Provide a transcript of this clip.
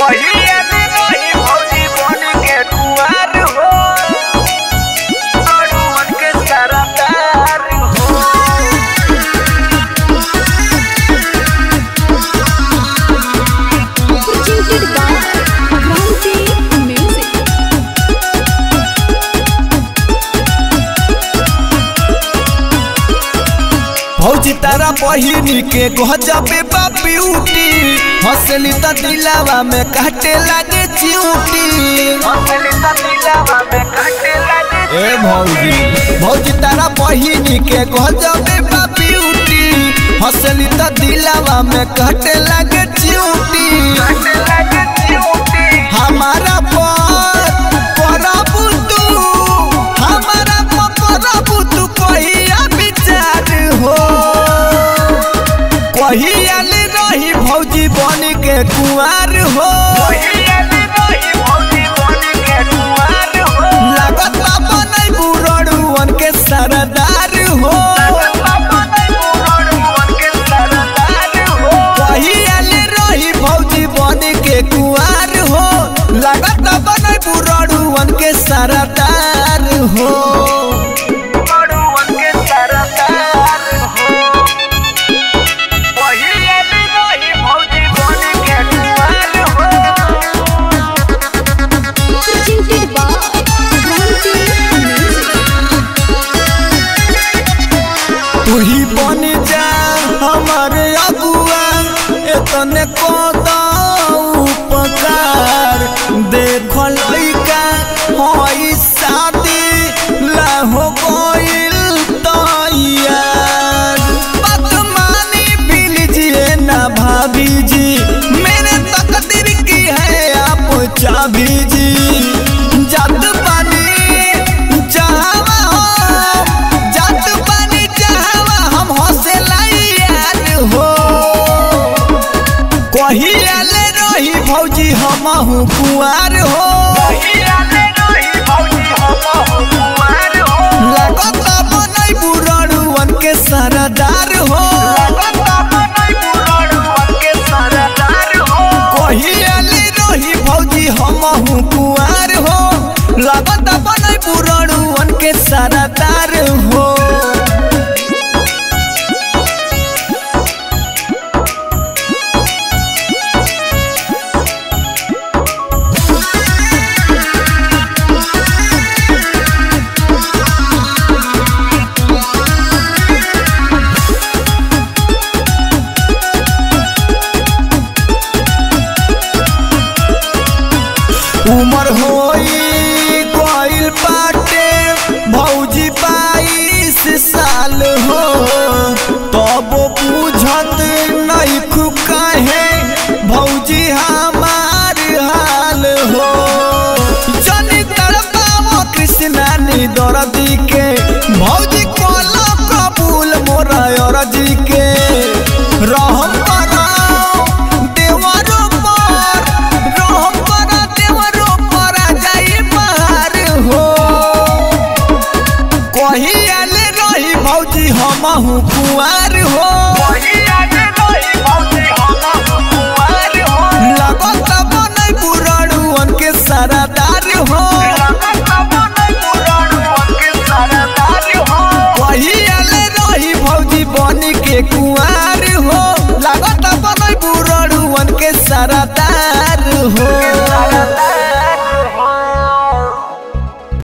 पहिया में रही भौजी बन के कुंवार हो अड़ुअन के सरदार हो presented by Kranti Music. भौजी तारा बहिनी के गजबे बा ब्यूटी हंसली त दिलावा में काटे लागे चिऊटी असली तमिलवा में काटे लगे ए भौजी भौजी तारा बहिनी के गजबे बा ब्यूटी हंसली त दिलावा में काटे लागे चिऊटी काटे लगे चिऊटी हमारा पर परबु तू हमारा पर परबु तू कहिया विचार हो कहिया ले रही भौजी बन के कुंवार हो पहिया में रही भौजी बन के कुंवार हो लागत बनई बुरड़ुअन के सरदार हो बाबा नहीं बुरड़ुअन के सरदार हो कहिया ले रही भौजी बन के कुंवार हो लागत बनई बुरड़ुअन के सरदार हो अड़ुअन के सरदार हो पहिया में रही भौजी बन के कुंवार हो Presented by Kranti Music. तू ही बन जा हमारे अगुआ एतने कोदा उपकार देख लइका हई शादी ला हो गइल तैयार बात मानी बिलजिए ना भाभी जी मेरे तकदीर की है आप चाबी जी जात पानी जहावा हम जात पानी जहावा हम हौसला यार हो कहिया ले रही भौजी हमहू कुआर हो पहिया में रही भौजी हम कुंवार हो लागत बनई बुरड़ुअन के सरदार हो बाबा नहीं बुरड़ुअन के सरदार हो कहिया ले रही भौजी हमहू कुआर हो लागत बनई बुरड़ुअन के सरदार हो उमर होई कोइल पाटे भौजी बाईस साल हो तब बुझत नहीं काहे भौजी हमार हाल हो जनी तड़पावो कृष्णा नी दर्दी के भौजी कोला कबूल मोरा अरजी के रहम कराओ देवरो पर रहम करा देवरो पर आ जाई बाहर हो कहिया ले रही भौजी हमहू कुआर हो पहिया में रही भौजी हम कुंवार हो लगत बनई बुरड़ुअन के सरदार हो बाबा नहीं बुरड़ुअन के सरदार हो कहिया ले रही भौजी बन के कुआर हो लागत बनई बुरड़ुअन के सरदार